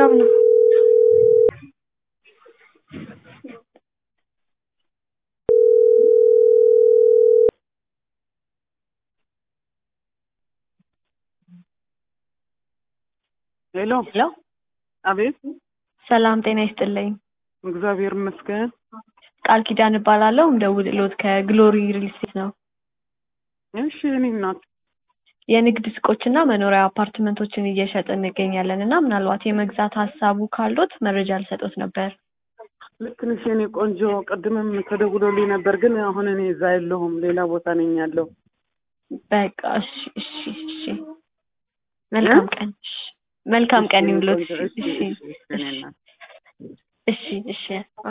ጥጋብ ነው። ሄሎ ሄሎ አቤት ሰላም ጤና ይስጥልኝ። እግዚአብሔር ይመስገን ቃል ኪዳን እባላለሁ። እንደውልሎት ከግሎሪ ሪል ስቴት ነው። እሺ እኔ እናት የንግድ ሱቆችና መኖሪያ አፓርትመንቶችን እየሸጥን እንገኛለን እና ምናልባት የመግዛት ሀሳቡ ካሉት መረጃ ልሰጦት ነበር። ልክ ነሽ የኔ ቆንጆ ቅድምም ተደውሎልኝ ነበር ግን አሁን እኔ እዛ የለሁም ሌላ ቦታ ነኝ ያለው በቃ እሺ እሺ እሺ መልካም ቀን እሺ መልካም ቀን ይሁንልዎት። እሺ እሺ እሺ እሺ